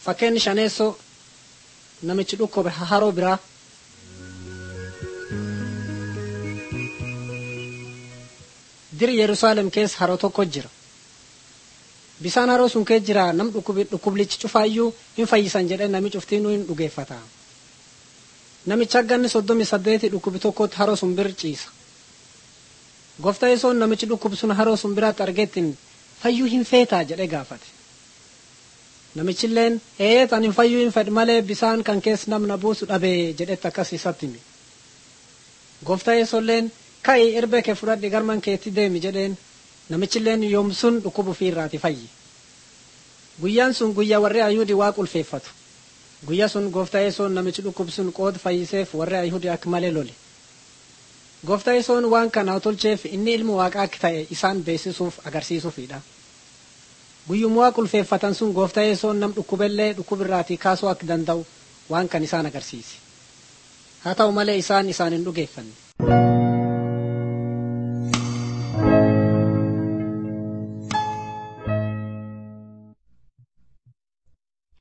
fakkeenyi shaneessoo namichi dhukkube haroo biraa dir yerusaalem keessa haroo tokko jira bisaan haroo sun keessa jira nam dhukkublichi cufaayyuu hin fayyisan jedhe nami cuftiinuu hin dhugeeffata namicha ganni soddomi saddeeti dhukkubi tokkotti haroo sun bir ciisa gooftaa yesoon namichi dhukkub sun haroo sun biraatti argettin fayyuu hin feetaa jedhe gaafate namichilleen eeyet anin fayyuu hin fedh malee bisaan kan keessa namna buusu dhabee jedhetti akkas isatti hime gooftaa yesoolleen ka'i irbee kee fudhadhi garman keetti deemi jedheen namichilleen yoomsun dhukkubu fiirraati fayyi guyyaan sun guyyaa warri ayuudi waa qulfeeffatu guyya sun gooftaa yesoon namichi dhukkub sun qooda fayyiseef warri ayuudi akka malee lole gooftaa yesoon waan kana tolcheef inni ilmu waaqaa akka ta'e isaan beeksisuuf agarsiisuufidha guyyuma waa qulfeeffatan sun gooftaa yesoon nam dhukkubellee dhukkubirraatii kaasuu akka danda'u waan kan isaan agarsiise haa ta'u malee isaan isaan hin dhugeeffanne